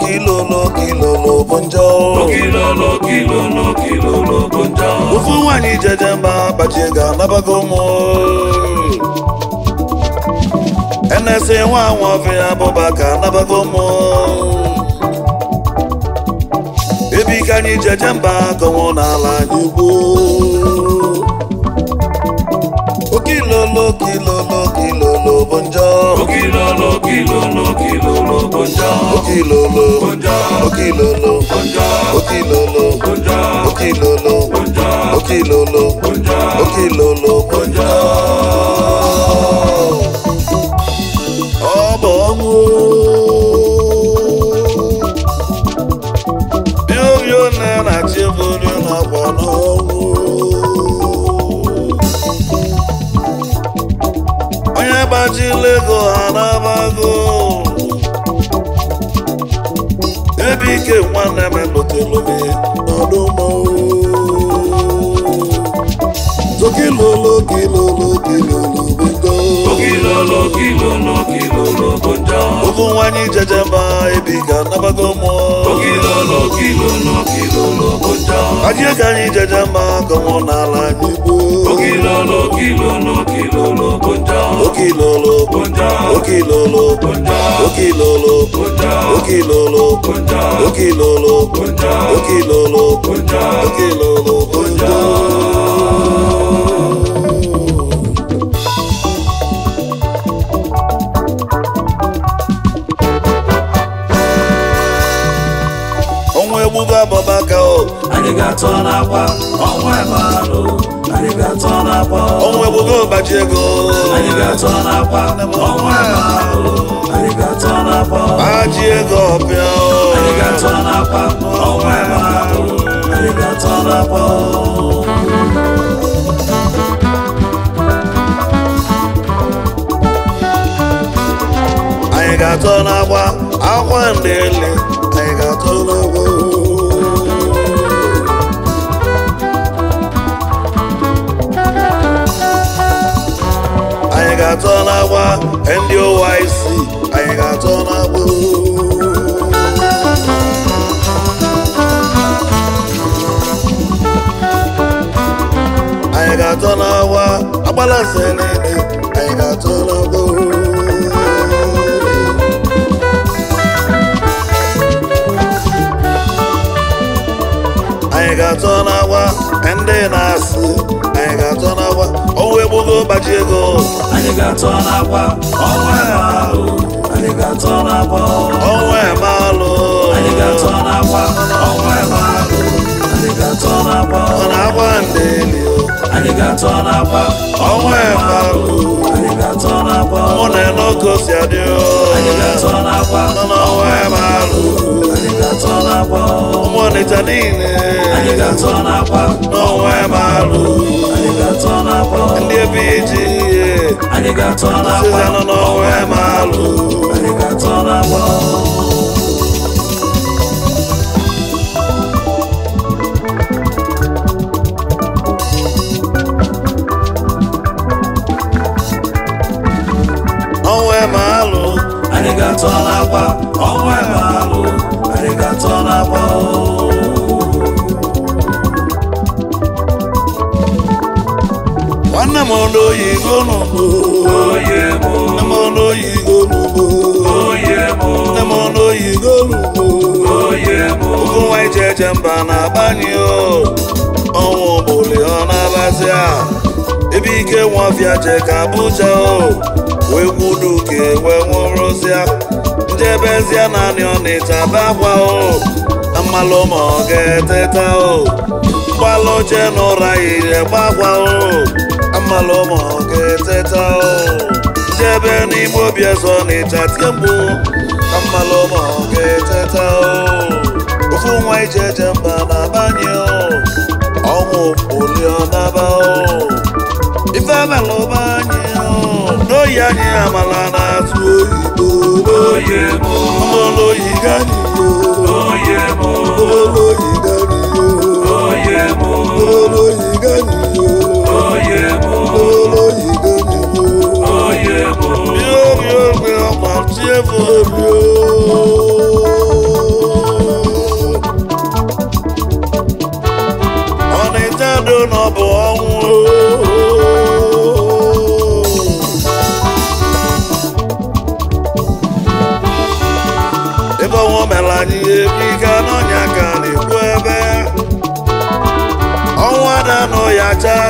kilolo kilolo bụ njọ okilolo kilolo kilolo bụ njọ ofu nwaanyị jeje mba gbachie ga-anabago mụ enesi nwa nwafịa bụba ka anabago mụ ebi ka anyị jeje mba kọnwụ n'ala anyị gboo okilolo kilolo kilolo bụ njọ okilolo kilolo kilolo bụ njọ okilolo bụ njọ okilolo bụ njọ okilolo bụ njọ okilolo bụ njọ okilolo bụ njọ okilolo bụ njọ ọ bụ ọnwụ bịobio na na-achị bụrụ n'akwa n'ọnwụ onye gbachila ego ha nabago ebe ike nwanne m lụtelụme n'ọdụmọ Okilolo kilolo kilolo bendo okilolo kilolo kilolo bụ njọ Ofu nwaanyị jeje mba ebi ga nabago mụọ okilolo kilolo kilolo bụ njọ Ajie ka anyị jeje mba kọnwụ n'ala anyị gboo okilolo kilolo kilolo bụ njọ Okilolo bụ njọ okilolo bụ njọ okilolo bụ njọ okilolo bụ njọ okilolo bụ njọ okilolo bụ njọ okilolo bụ njọ ọnwa egbugo abọbaka o anyị ga-atọ n'akwa ọnwa ebalụ anyị ga-atọ n'akwa ọnwa egbugo ọbaji ego anyị ga-atọ n'akwa ọnwa ebalụ anyị ga-atọ n'akwa baji ego ọbịa anyị o ga-atọ n'akwa ọnwa ebalụ anyị ga-atọ n'akwa anyị ga-atọ n'agba akwa ndele anyị ga-atọ n'agba anyị ga-atọ n'agba ndị OYC anyị ga-atọ n'agba anyị ga-atọ n'agba agbala nse niile anyị ga-atọ n'agba anyị ga-atọ n'agwa ndị na-asị anyị ga-atọ n'agwa ọnwa egbugo gbaji ego anyị ga-atọ n'akwa ọnwa ebalụ anyị ga-atọ n'akwa ọnwa emalụ anyị ga-atọ n'akwa ọnwa ebalụ anyị ga-atọ n'akwa ọ na-agwa ndị eli o anyị ga-atọ n'akwa ọnwa emalụ anyị ga-atọ n'akwa mụ na enogo si adị o anyị ga-atọ n'akwa nọ n'ọnwa emalụ anyị ga-atọ n'akwa ụmụ ọnịcha niile anyị ga-atọ n'akwa n'ọnwa emalụ anyị ga-atọ n'akwa ndị ebe iji ihe anyị ga-atọ n'akwa sịza nọ n'ọnwa emalụ anyị ga-atọ n'akwa ọnwa emalụ anyị ga-atọ n'akwa ọnwa ebalụ anyị ga-atọ n'akwa nwanne m ọnụ oyigo n'ugbo oye mụ nne m ọnụ oyigo n'ugbo oye mụ nne m ọnụ oyigo n'ugbo oye mụ ụkwụ nwa ije eje mba na-agbanye o ọnwụ bụli ọ na-abazi a ebe ike nwafịa je ka abụja o wee gwudu ka wee nwụrụzịa njebezie naanị ọnịcha bakwa o mmalụ ma ọ ga-eteta o mgbalụ oche n'ụra ire gbakwa o mmalụ ma ọ ga-eteta o njebe n'ime obi eze ọnịcha tie mgbu mmalụ ma ọ ga-eteta o ofu nwa ije eje mba na-abanye o ọnwụ oli ọ naba o ife melụba anyị o n'oyi anyị amala na-atụ oyibo oye mụ ọmọlóyi ganiyo oye mụ ọmọlóyi ganiyo oye mụ ọmọlóyi ganiyo oye mụ ọmọlóyi ganiyo oye mụ bí omi ògbé ọmọ tí ẹ fò omi o.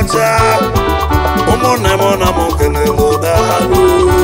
ọcha ụmụnne m na m kelere daalụ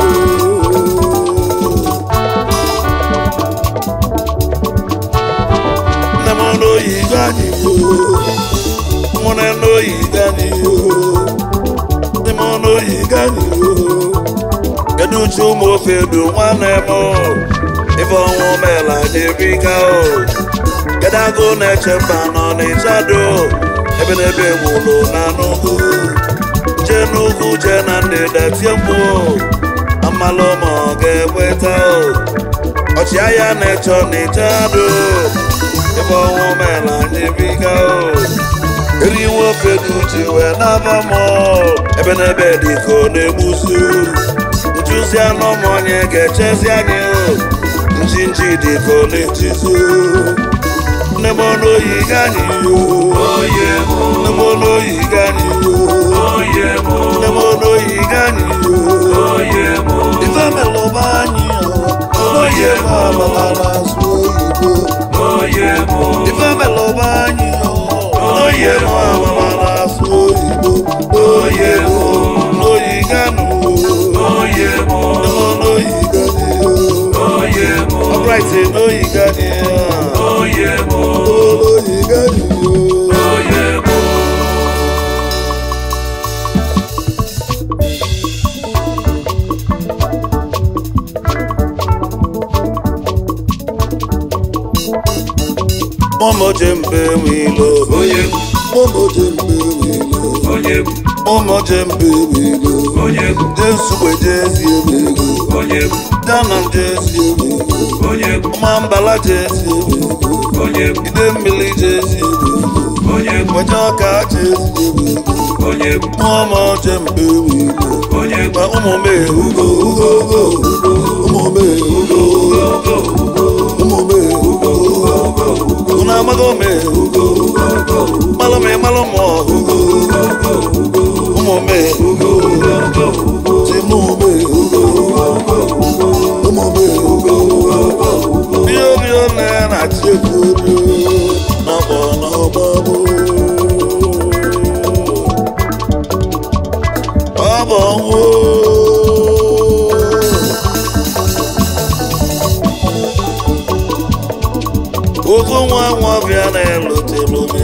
nne m n'oyi gani nwụne n'oyi gani nne m n'oyi gani kedu uche ụmụ ofe du nwanne m ife ọnwụ mela dịrika o kedu agụ na-eche mba nọ n'ịchado ebe n'ebe gwụrụ na n'ugwu jee n'ugwu jee na ndịda tie mkpu amalụ ma ọ ga-ekweta o ọchịagha na-echọ n'ịchado ebe ọnwụ mela dịrika o eriwo ofe dị uche wee naba m ebe n'ebe dịka ọ na-egbusu njuzi anụ ụmụ onye ga-echezi anyị o njinji dịka ọ na-ejizu nne m ọnụ oyi gani Oye mo, nne m ọnụ oyi gani oye mo, nne m ọnụ oyi gani oye mo, ife melụba anyị oye m amala na-asụ oyibo oye mo, ife melụba anyị oye m amala na-asụ oyibo oye m n'oyi gani oye mo, nne m ọnụ oyi gani oye mo, ọbright n'oyi gani oye mo, oyi gani oye mo. Momo jembe wilo Onye egwu, Momo jembe wilo onye egwu, Momo jembe wilo onye egwu, Jesugbe jezi ebego onye egwu, Dana jezi ebego onye egwu, Mambala jezi ebego onye egwu, Ide mmiri jezi ebego onye egwu, Mwenye ọka jezi ebego onye egwu, Momo jembe wilo onye egwu, Ma ụmụ m ehugo ugo ugo ugo Ụmụ m ehugo ugo ugo Ụmụ m ehugo ugo ugo Unu amago m ehugo ugo ugo Malụ m malụ m ọhụgo ụmụ m ehugo ti mụ m ehugo ụmụ m ehugo bio bio na na chiekwuru n'ọgbọ n'ọgbọ bụ ọ bụ ọnwụ ofu nwa nwabịa na-elotelu m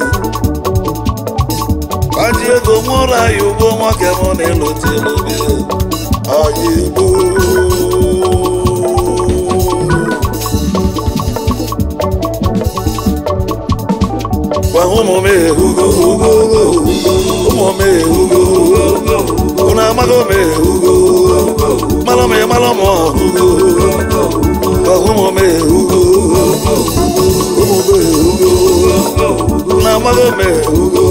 Aji ego nwụrụ anyị ugbo nwoke mụ na-elotelu gị anyị igbo gwa ụmụ m ehugo ugo ugo ụmụ m ehugo unu amago m ehugo malụ m malụ m ọhụgo gwa ụmụ m ehugo ụmụ m ehugo unu amago m ehugo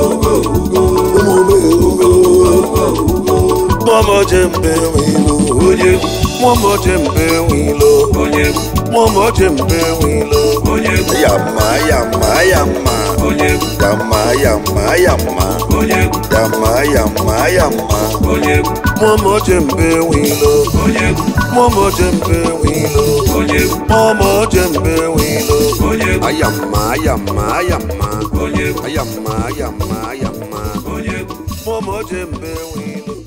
Momo jembe wilo, onye egwu, momo jembe wilo, onye egwu, momo jembe wilo. onye egwu, Yama yama yama, onye egwu, yama yama yama, onye egwu, yama yama yama. onye egwu, Momo jembe wilo, onye egwu, momo jembe wilo, onye egwu, momo jembe wilo. onye egwu, Ayama ayama ayama, onye egwu, ayama ayama ayama. onye egwu. Momo jembe wilo.